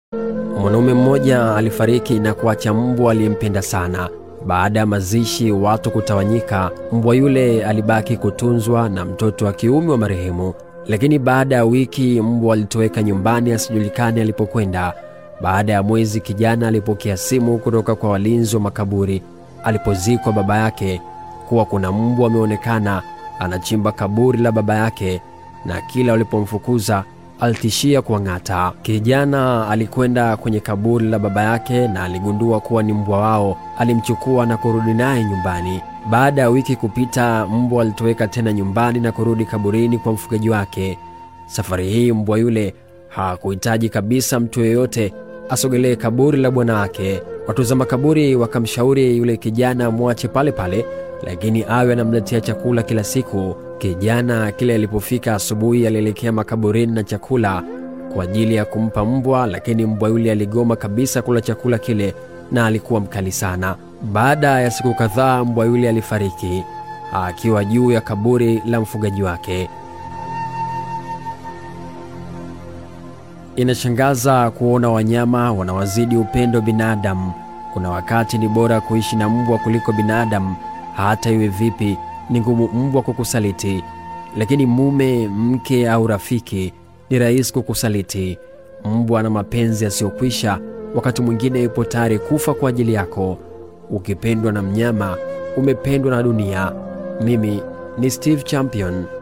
Mwanaume mmoja alifariki na kuacha mbwa aliyempenda sana. Baada ya mazishi watu kutawanyika, mbwa yule alibaki kutunzwa na mtoto wa kiume wa marehemu. Lakini baada ya wiki mbwa alitoweka nyumbani asijulikane alipokwenda. Baada ya mwezi, kijana alipokea simu kutoka kwa walinzi wa makaburi alipozikwa baba yake kuwa kuna mbwa ameonekana anachimba kaburi la baba yake, na kila walipomfukuza alitishia kuwang'ata. Kijana alikwenda kwenye kaburi la baba yake na aligundua kuwa ni mbwa wao. Alimchukua na kurudi naye nyumbani. Baada ya wiki kupita, mbwa alitoweka tena nyumbani na kurudi kaburini kwa mfugaji wake. Safari hii mbwa yule hakuhitaji kabisa mtu yeyote asogelee kaburi la bwana wake. Watunza makaburi wakamshauri yule kijana amwache pale pale, lakini awe anamletea chakula kila siku. Kijana kile alipofika asubuhi, alielekea makaburini na chakula kwa ajili ya kumpa mbwa, lakini mbwa yule aligoma kabisa kula chakula kile na alikuwa mkali sana. Baada ya siku kadhaa, mbwa yule alifariki akiwa juu ya kaburi la mfugaji wake. Inashangaza kuona wanyama wanawazidi upendo binadamu. Kuna wakati ni bora kuishi na mbwa kuliko binadamu. Hata iwe vipi, ni ngumu mbwa kukusaliti, lakini mume, mke au rafiki ni rahisi kukusaliti. Mbwa ana mapenzi yasiyokwisha, wakati mwingine yupo tayari kufa kwa ajili yako. Ukipendwa na mnyama, umependwa na dunia. Mimi ni Steve Champion.